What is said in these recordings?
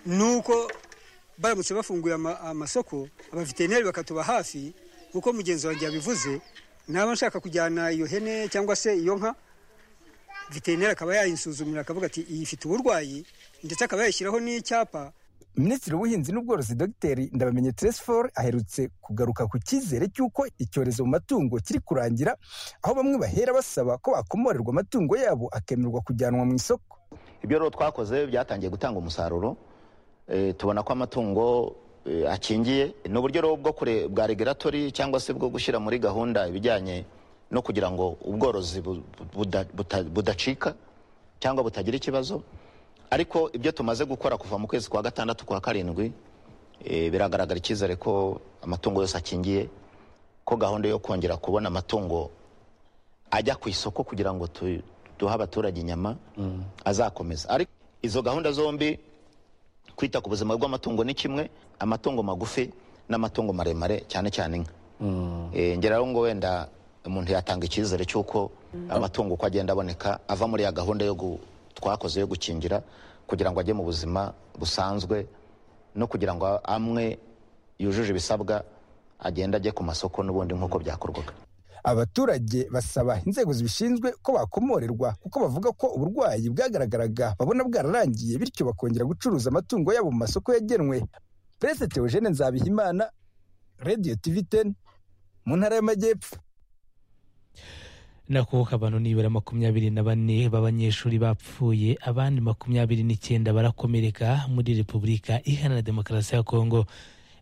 nuko baramutse bafunguye ama- amasoko abaveterineri bakatuba hafi nk'uko mugenzi wanjye yabivuze naba nshaka kujyana iyo hene cyangwa se iyo nka veterineri akaba yayinsuzumira akavuga ati iyi ifite uburwayi ndetse akaba yayishyiraho n'icyapa minisitiri w'ubuhinzi n'ubworozi dogiteri ndabamenye teresiforo aherutse kugaruka ku cyizere cy'uko icyorezo mu matungo kiri kurangira aho bamwe bahera basaba ko bakomorerwa amatungo yabo akemerwa kujyanwa mu isoko ibyo rero twakoze byatangiye gutanga umusaruro Eh, tubona ko amatungo eh, akingiye ni uburyo rero bwo kure bwa regulatori cyangwa se bwo gushyira muri gahunda ibijyanye no kugira ngo ubworozi bu- buda- buta- budacika cyangwa butagira ikibazo ariko ibyo tumaze gukora kuva mu kwezi kwa gatandatu kwa karindwi eh, biragaragara icyizere ko amatungo yose akingiye ko gahunda yo kongera kubona amatungo ajya ku isoko kugira ngo tu- duhe abaturage inyama azakomeza ariko izo gahunda zombi kwita ku buzima bw'amatungo ni kimwe amatungo magufi n'amatungo maremare cyane cyane inka Eh, ngera rero ngo wenda umuntu yatanga icyizere cy'uko amatungo uko agenda aboneka ava muri ya gahunda yo gu- twakoze yo gukingira kugira ngo ajye mu buzima busanzwe no kugira ngo amwe yujuje ibisabwa agenda ajye ku masoko n'ubundi nk'uko byakorwaga abaturage basaba inzego zibishinzwe ko bakomorerwa kuko bavuga ko uburwayi bwagaragaraga babona bwararangiye bityo bakongera gucuruza amatungo yabo mu masoko yagenwe perezida teogene nzabihimana radiyo tivi teni mu ntara y'amajyepfo nako abantu nibura makumyabiri na bane b'abanyeshuri bapfuye abandi makumyabiri n'icyenda barakomereka muri repubulika iharanira demokarasi ya kongo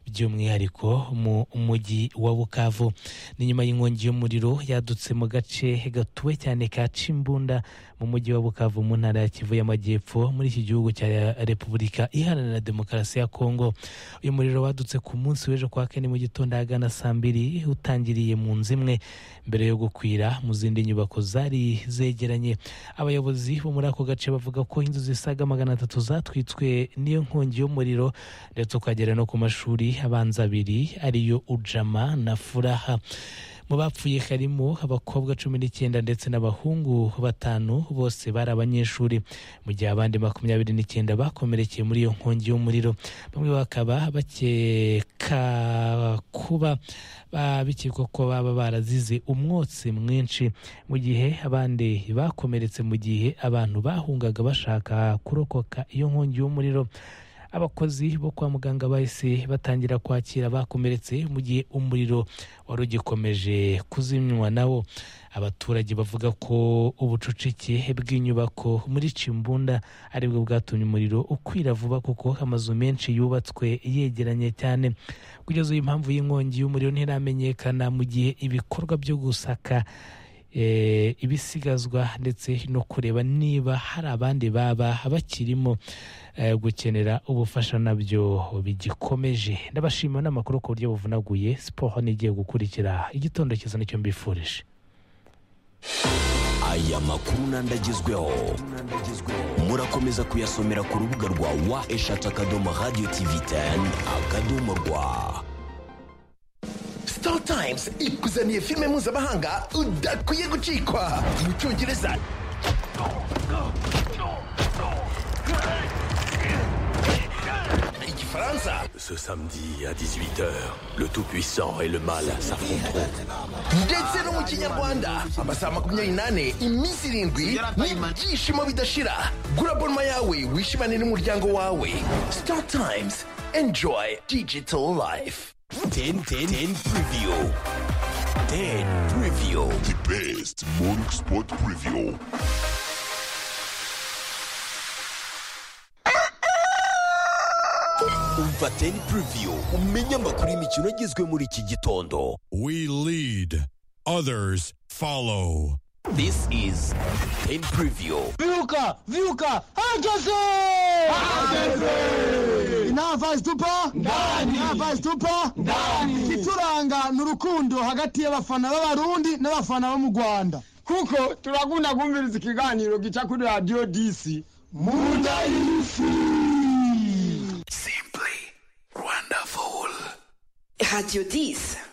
by'umwihariko mu mujyi wa bukavu ni nyuma y'inkongi y'umuriro yadutse mu gace gatuwe cyane ka cimbunda mu mujyi wa bukavu mu ntara ya kivu y'amajyepfo muri iki gihugu cya repubulika iharanira demokarasi ya kongo uyu muriro wadutse ku munsi w'ejo kwa kane mu gitondo ahagana saa mbiri utangiriye mu nzu imwe mbere yo gukwira mu zindi nyubako zari zegeranye abayobozi bo muri ako gace bavuga ko inzu zisaga magana atatu zatwitswe n'iyo nkongi y'umuriro ndetse ukagera no ku mashuri abanza abiri ariyo ujama na furaha mu bapfuye harimo abakobwa cumi n'icyenda ndetse n'abahungu batanu bose bari abanyeshuri mu gihe abandi makumyabiri n'icyenda bakomerekeye muri iyo nkongi y'umuriro bamwe bakaba bakeka kuba ba- bikekwa ko baba barazize umwotsi mwinshi mu gihe abandi bakomeretse mu gihe abantu bahungaga bashaka kurokoka iyo nkongi y'umuriro abakozi bo kwa muganga bahise batangira kwakira abakomeretse mu gihe umuriro wari ugikomeje kuzimywa nawo abaturage bavuga ko ubucucike bw'inyubako muri cimbunda aribwo bwatumye umuriro ukwira vuba kuko amazu menshi yubatswe yegeranye cyane kugeza ubu impamvu y'inkongi y'umuriro ntiramenyekana mu gihe ibikorwa byo gusaka eh, ibisigazwa ndetse no kureba niba hari abandi baba bakirimo eh, gukenera ubufasha nabyo bigikomeje ndabashima n'amakuru ku buryo buvunaguye siporo n'igiye gukurikira igitondo cyiza nicyo mbifurije aya makuru n'andagezweho murakomeza kuyasomera ku rubuga rwa wa eshatu akadomo radiyo tivi teni akadomo rwa Star Times ikuzaniye filime mpuzamahanga udakwiye gucikwa mu cyongereza igifaransa Ce samedi à 18h, le Tout-Puissant et le Mal s'affronteront. ndetse no mu kinyarwanda amasaha makumyabiri n'ane iminsi irindwi n'ibyishimo bidashira gura bonuma yawe wishimane n'umuryango wawe Star Times enjoy digital life 10 10 10 preview. 10 preview. The best morning sport preview. umva 10 preview umenye amakuru y'imikino agezwe muri iki gitondo We lead, others follow. this is 10 preview Viuca! Viuca! Hangese! Hangese! Inava zitupa? Ndani! Inava zitupa? Ndani! Ikituranga ni urukundo hagati y'abafana b'abarundi n'abafana bo mu Rwanda. Kuko turakunda kumviriza ikiganiro gica kuri radio DC. Munda y'isi! Radio 10